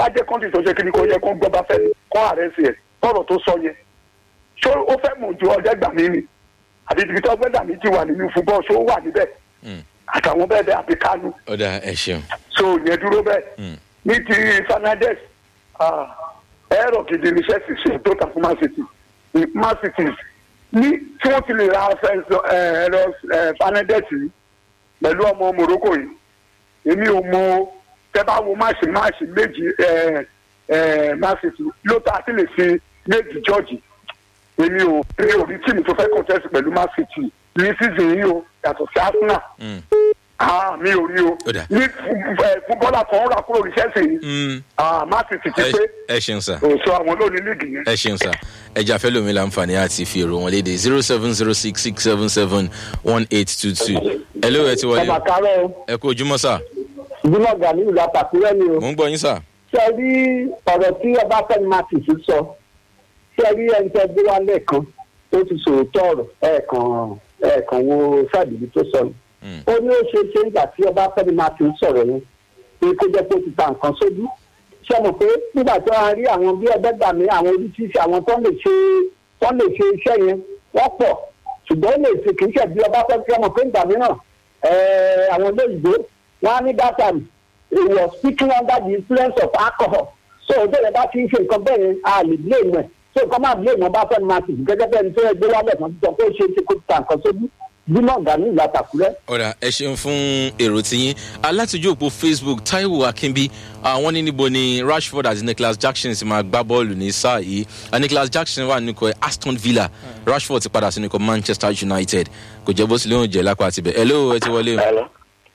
bájẹ́ kọ́ńtì tó ṣe kí ni kò yẹ kó gbọ́ bá fẹ́ ni kó ààrẹ sí ẹ̀ tọ̀rọ̀ tó sọ yẹn ṣó ó fẹ́ mọ̀ ju ọjọ́ gbà mí ni àbí ibi tó gbẹ́dà mí ti wà nínú fúbọ́ ṣó wà níbẹ̀ Mm. àtàwọn bẹ́ẹ̀ bẹ́ẹ̀ àbí kánú ọ̀dà ẹ ṣeun so yẹn dúró bẹ́ẹ̀ Mm. ní ti fernandez ah, ẹ̀rọ gidi ní chelsea ṣe tó ta fún man city ní man city ní tí wọ́n ti lè ra fẹ́ǹsì, eh, ẹ̀rọ eh, fernandez yìí pẹ̀lú ọmọ morocco yìí èmi ò mọ tẹ́ bá wo máàṣì máàṣì méjì eh, eh, man city ló ta sí lè fi méjì george èmi ò rí orí tíìmù tó fẹ́ contest pẹ̀lú man city ní season yìí o yàtọ̀ sí arsenal Mm. ah mi ò rí o Ó dà. ní fúbọ́là tó ń rà kúrò ní chelsea yìí Mm. ah man city ti ẹ pé ẹ ṣeun sà òṣù àwọn lónìí líìgì yẹn. ẹ ṣeun sà ẹjà fẹ́ lómi láǹfààní àti fi èrò wọn léde zero seven zero six six seven seven one eight two two ẹ ló ẹ ti wọlé ọmọ àkàrẹ ẹ kú ojúmọ́ sà ìgbìmọ̀ gani ìlú àtàkùrẹ́ ni o. mò ń gbọ́ yín sà ṣe rí ọ̀rọ̀ tí ọbáfẹ́mi martins sọ ṣe rí ẹni tẹ́ gbé wá lẹ́ẹ̀kan ó ti sòótọ́ ọ̀rọ̀ ẹ̀ẹ̀kan ẹ̀ẹ̀kan wo sáàdìbí tó sọ ni. Mm. ó ní ó ṣe ṣe nígbà tí ọbáfẹ́mi martins sọ̀rọ̀ yẹn pé kó jẹ́ pé ó ti ta nǹkan sójú ṣe mọ̀ pé nígbà tí wọ́n rí àwọn bí ẹgbẹ́gbàmí àwọn oríṣiríṣi àwọn tó lè ṣe tó lè ṣe iṣẹ́ yẹn wọ́n pọ̀ ṣùgbọ́n ó lè ṣe kì í ṣe bí ọbáfẹ́mi ṣe mọ̀ pé ìgbà mìíràn ẹ̀ẹ́ àwọn olóyìnbó wọ́n á ní that time he was speaking under the influence of alcohol so bẹ́ẹ̀ bá ti ń ṣe nǹkan bẹ́ẹ̀ yẹn a lè blame ẹ̀ so nǹkan máa blame ọba fẹ́mi martin gẹ́gẹ́ bẹ́ẹ̀ ni tó yẹ gbé wálẹ̀ kan sọ pé ó ṣe é ṣe kó ta nǹkan sójú bímọ gani ìlà tàkúrẹ́. ọ̀dà ẹ ṣeun fún èrò tiyín alátìjú òpó facebook taiwo akínbí àwọn ní níbo ni rashford àti nicholas jackson ti máa gbá bọ́ọ̀lù ní sáà yìí Ah, nicholas jackson wà nínú ikọ̀ aston villa rashford ti padà sínú ikọ̀ manchester united kò jẹ́ bó sì lóun jẹ́ lápá tibẹ̀ hello ẹ ti wọlé o Hello.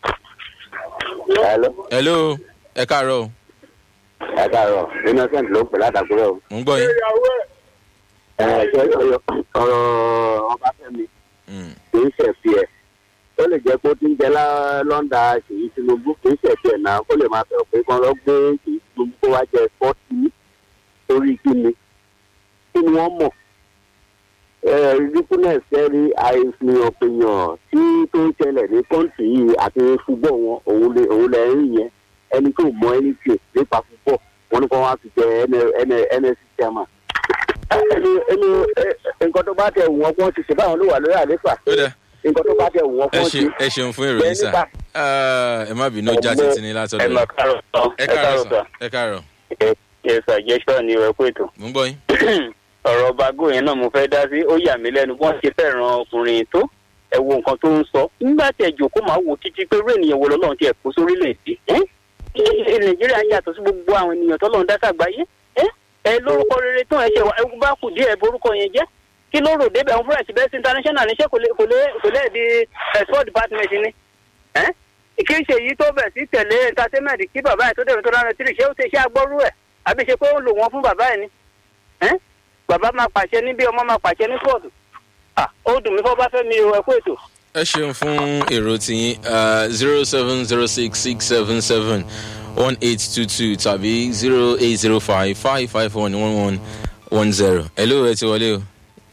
Hello. hello ẹ káàárọ̀ o Ẹ káàárọ̀. Innocent ló ń pè látàkùrẹ́ o. mò ń gbọ́ yín Ẹ ṣe ọ̀rọ̀ ọ̀rọ̀ Ọbáfẹ́mi Mm, kì í ṣẹ̀fì ẹ̀. Ó lè jẹ́ pé ó ti ń jẹ lá- lọ́ndà Ṣèyí Tinubu kì í ṣẹ̀fì ẹ̀ náà. Ó lè máa fẹ̀ pé kán lọ gbé Ṣèyí Tinubu kó wá jẹ fọ́ọ̀tì torí kí ni. Kí ni wọ́n mọ̀? ridiculous ẹ̀rí àìsàn òpèyàn tí tó ń ṣẹlẹ̀ ní kọ́ńtì yìí àti fúbọ̀ wọn òun lè òun lè rí yẹn ẹni tó mọ ẹni tí nípa fúbọ̀ wọn ní kó wá fi jẹ nsc chairman. ẹni ẹni nǹkan tó bá tẹ wù wọn kí wọn ti ṣe báwọn ló wà lórí àléfà ó dà nǹkan tó bá tẹ wù wọn kí ẹ wọn ṣe ti. ẹ ṣeun fún èrò yín sà Ah, ẹ má bínú já títí ní látọ̀dọ̀ ẹ yín lọ kárọ̀ tán ẹ káàárọ̀ sà ẹ káàárọ̀ ẹ sàjẹsọ ni ẹ kó ètò. mò ń gbọ́ yín ọ̀rọ̀ bago yẹn náà mo fẹ́ dá sí ó yà mí lẹ́nu bọ́n ṣe fẹ́ràn ọkùnrin tó ẹ wo nǹkan tó ń sọ nígbà tí ẹ jòkó máa wò títí pé irú ènìyàn wo lọ́lọ́run ti ẹ̀ kó sórílẹ̀-èdè ẹ́ ẹ́ nàìjíríà yàtọ̀ sí gbogbo àwọn ènìyàn tọ́lọ́run dá sàgbáyé ẹ́ ẹ lórúkọ rere tán ẹ ṣe wà ẹ bá kù díẹ̀ borúkọ yẹn jẹ́ kí ló rò débẹ̀ fúnra ẹ̀sìn bẹ́ẹ̀ sí international níṣẹ́ kò lè kò lè kò lè di ẹ̀ sport department ni ẹ́ kí n ṣe èyí tó bẹ̀ sí tẹ̀lé entertainment kí bàbá ẹ̀ tó dẹ̀ tó dáná tírì ṣé ó ṣe ṣe agbọ́rú ẹ̀ àbí ṣe pé ó lò wọ́n fún bàbá ẹ̀ ni ẹ́ bàbá máa pàṣẹ níbí ọmọ máa pàṣẹ ní kóòtù ah ó dùn mí fọ́ bá fẹ́ mi o ẹ kú ètò. ẹ ṣeun fún èrò tiyín zero seven zero six six seven seven one eight two two tàbí zero eight zero five five five one one one one zero. hello ẹ ti wọlé o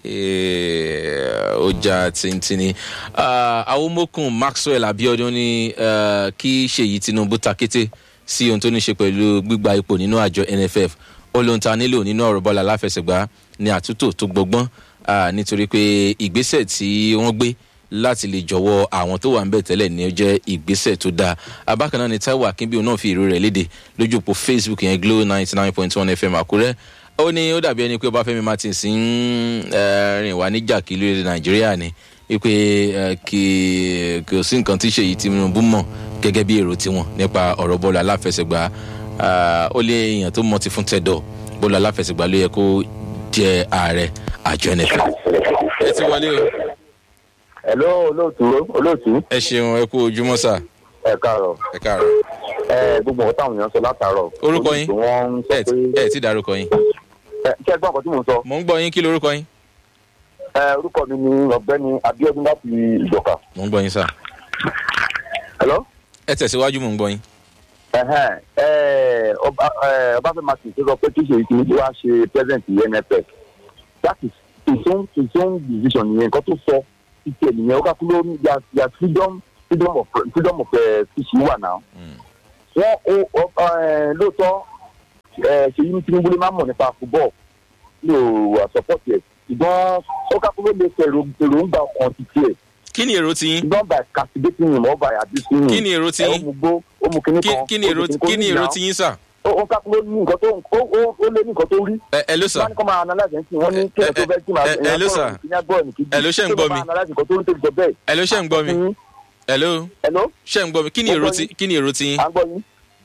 ọjà tìǹtìǹì awomokun maxwell abiodun ní eh, kí ṣèyí tinubu takété sí ohun tó ní ṣe pẹ̀lú gbígba ipò nínú àjọ nff ó lóun ta nílò nínú ọ̀rọ̀ bọ́ọ̀lù aláfẹsẹ̀gbá ní àtúntò tó gbọgbọ́n ah, nítorí pé ìgbésẹ̀ tí wọ́n gbé láti lè jọ̀wọ́ àwọn tó wà ń bẹ̀ tẹ́lẹ̀ ní ó jẹ́ ìgbésẹ̀ tó dáa abákan náà ni taiwo akínbíyò náà fi ìró rẹ̀ léde lójú òpó facebook yẹn glo ninety nine point one fm àkúrẹ́ ó ní ó dàbí ẹni pé ọbáfẹ́mi martins ń eh, rìn wá níjà kí lórí nàìjíríà ni wípé eh, kì kò sí nǹkan tí ṣèyí tinubu mọ̀ gẹ́gẹ́ bí èrò tiwọn nípa ọ̀rọ̀ bọ́ọ̀lù aláfẹsẹ̀gbá Ah, ó lé èèyàn tó mọ̀ ti fún tẹ̀dọ̀ bọ́ọ̀lù aláfẹsẹ̀gbá ló yẹ kó jẹ ààrẹ àjọ nff ẹ ti wọlé o hello olóòtú olóòtú ẹ ṣeun ẹ kú ojúmọ́ sà ẹ káàárọ̀ ẹ káàárọ̀ ẹ gbogbo nǹkan táwọn èèyàn sọ látàárọ̀ Orúkọ yín? olóòtú wọn ń sọ ẹ ti- pé ẹ ti dárúkọ yín ẹ ṣé ẹ gbọ́ nǹkan tí mò ń sọ mò ń gbọ́ yín kí lorúkọ yín ẹ orúkọ mi ni ọ̀gbẹ́ni abiodun láti ìjọka mò ń gbọ́ yín sà hello. ẹ tẹ̀síwájú mò ń gbọ́ yín ẹhẹn ẹ ọba ẹ ọbáfẹ́mi martin tó sọ pé kí ṣèyí tinubu wá ṣe president nff that is his own his own decision yẹn nǹkan tó sọ títí ẹnìyẹn ó ká kú lórí ya ya freedom freedom of freedom of speech wà náà Mm. wọn ó ọ ẹ lóòótọ́ ẹ ṣe yí tinubu lè má mọ̀ nípa football mi ò support ẹ̀ ṣùgbọ́n ó kápẹ́ ló lè fẹ́ èròǹgbà ọkàn ti tiẹ̀ kí ni èrò tiyín ṣùgbọ́n by castigating him or by abusing him kí ni èrò ẹ ó tiyín mu gbó ó mu kíní Kí- kan kí ni èrò kí ni èrò tiyín sà ó ó kápẹ́ ló ní nǹkan tó ó ó- ó lé ní nǹkan tó rí ẹ ẹ ló sà wọ́n ní kó máa analyse ẹ̀sìn wọ́n ní kí ẹ tó fẹ́ kí máa ẹ- ẹ- ẹ ló sà. Ẹ ló ṣe ń gbọ́ mi. analyse nǹkan tó rí tó fi jọ bẹ́ẹ̀. ẹ ló ṣe ń gbọ́ mi ẹ ló ẹ ló ṣe ń gbọ́ mi kí ni Mo èrò gbọ́ ti yín. kí ni èrò tiyín à ń gbọ́ yín.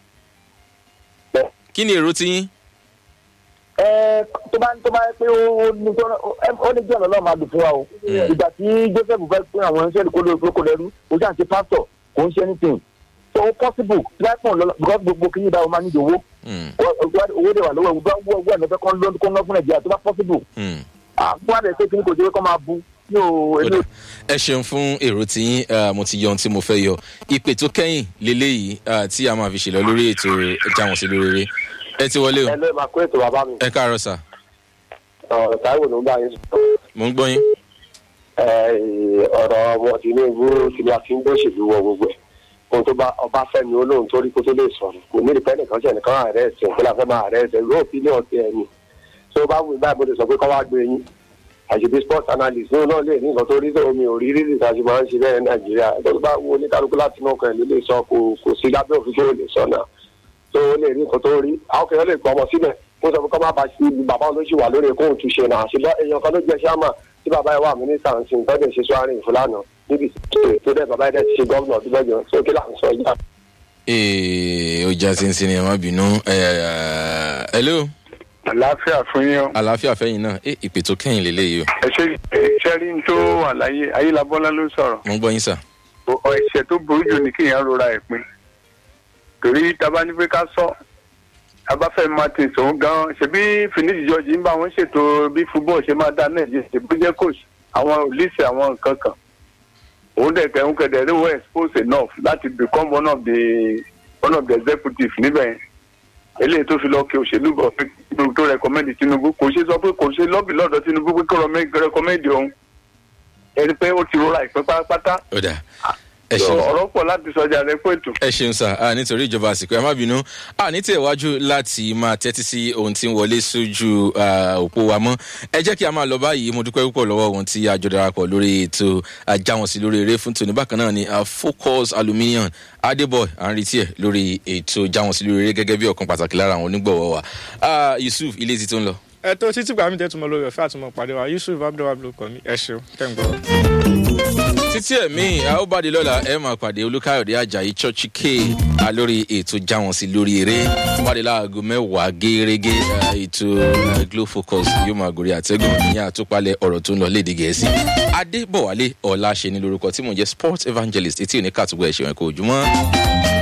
kí ni èrò tiyín ẹ tó bá tó bá yẹ pé ó ní tó ó ní jọ̀nà náà máa dùn fún wa o ìgbà tí joseph fẹ́ pín àwọn ẹ̀ṣẹ́ kó ló kó lẹ́rú ó jà ń ṣe pásítọ̀ kò ń ṣe anything so ó possible láìpọ̀ lọ́la because gbogbo kí ní ìdáwó máa ní ìdòwó Hmm, owó dẹ̀ wà lọ́wọ́ ìgbà owó owó ẹ̀nà fẹ́ kọ́ ló kó ná fún nàìjíríà tó bá possible hmm. àbúrò àdé pé kí ní kò jẹ́ kó máa bu yóò Ó dà. ẹ ṣeun fún èrò tiyín eh, mo ti yọ ohun tí mo fẹ́ yọ ìpè tó kẹ́yìn leléyìí eh, tí a máa fi ṣèlọ lórí ètò jáwọn sí lórí eré ẹ ti wọlé o ẹ lọ́ọ́ máa kó ètò bàbá mi ẹ káàárọ̀ sà táíwò ló ń bá yín sọ mo ń gbọ́ yín ọ̀rọ̀ ọmọ tinubu tinubu àti ń gbóṣèlú wọ gbogbo ẹ̀ ohun tó bá ọba fẹ́mi olóhùn tó rí kó tó lè sọ̀rọ̀ kò ní ìpẹ́ nìkan ṣe nìkan ààrẹ ẹ̀sìn òkú làfẹ́ máa ààrẹ ẹ̀sìn lóò fi ní ọ̀tí ẹ̀mí tó bá wù báyìí mo lè sọ pé kọ́ wá gbé yín àṣìbí sports analyst lóun náà lè ní nǹkan tó rí tó omi ò rí rí nìkan ṣe máa ń ṣe bẹ́ẹ̀ nàìjíríà tó bá wo oníkálukú láti náà kan ló lè sọ kò kò sí lábẹ́ òfin tó lè sọ náà tó lè rí nǹkan tó rí àwọn kẹ̀kẹ́ lè pọ̀ ọmọ síbẹ̀ mo sọ pé kọ́ má ba sí bàbá olóṣù wà lórí kóhùn túnṣe náà ṣùgbọ́n èèyàn kan ló jẹ́ sáàmà tí bàbá yẹn wà mínísítà ń sin tọ́jú ìṣesú àárín ìfúlànà níbi tó dẹ̀ bàbá yẹn dẹ̀ ti ṣe gómìnà ọdún mẹ́jọ sókè là ń sọ yìí. ee ó já sínsìn ni ẹ má bínú ẹ ẹ hello àlàáfíà fún yín o. àlàáfíà fẹ́yìn náà ẹ ìpè tó kẹ́yìn leléyìí o ẹ ṣe iṣẹ́ rí n tó wà láyé ayélabọ́lá ló sọ̀rọ̀ mo ń gbọ́ yín sà ọ ẹ̀ṣẹ̀ tó burú jù ní kéèyàn rora ẹ̀ pin torí tábà ní pé ká sọ abáfẹ́ martin sòun gan ṣebí finidi george ń bá wọn ṣètò bí football ṣe máa dá nàìjíríà ṣe bó jẹ́ coach àwọn olùsẹ̀ àwọn nǹkan kan òun dẹ̀ kẹ́ ń kẹ́dẹ̀ ló were exposed enough láti become one of the one of the executive níbẹ̀ yẹn eléyìí tó fi lọ kí òṣèlú bọ̀ pé tinubu tó rẹkọmẹ́ndì tinubu kò ṣe sọ pé kò ṣe lọ́bì lọ́dọ̀ tinubu pé kó rẹkọmẹ́ndì òun ẹni pé ó ti rọra ìpín pátápátá ó dà ẹ ṣeun ọ̀rọ̀ pọ̀ láti sọjà rẹ pé ètò. ẹ ṣeun sà ah, nítorí ìjọba àsìkò ẹ má bínú ah, ní tẹ̀wájú láti máa tẹ́tí sí ohun tí ń wọlé sójú ah, òpó wa mọ́ ẹ jẹ́ kí a máa lọ báyìí mo dúpẹ́ púpọ̀ lọ́wọ́ ohun tí a jọ darapọ̀ lórí ètò ajáwọ̀nsí lórí eré fún tòní bákan náà ni ah, focus aluminium adeboy à ń retí ẹ̀ lórí ètò jáwọ̀nsí lórí eré gẹ́gẹ́ bí ọ̀kan pàtàkì lára àwọn onígbọ̀wọ́ wa Ah, yusuf ilé ti tó ń lọ. ẹ tó títí gbàmí tẹ́tùmọ̀ lórí ọ̀fẹ́ àtúmọ̀ pàdé wa yusuf abdulwahab ló kọ́ mi ẹ ṣeun tẹ́ ń gbọ́. títí ẹ̀mí a ó bá di lọ́la ẹ máa pàdé olúkáyọ̀dé ajayi church k a lórí ètò jáwọn sí lórí eré pàdé láago mẹ́wàá gẹ́gẹ́ ètò eh, glow focus yóò máa gòrí àtẹ́gùn ìyẹn àtúpalẹ̀ ọ̀rọ̀ tó ń lọ léde gẹ̀ẹ́sì adébọ̀wálé ọ̀la ṣe ní lórúkọ tí mò ń jẹ́ sports evangelist etí òní kàtúgbọ̀ ẹ̀ṣẹ̀ wọn kò jùmọ́.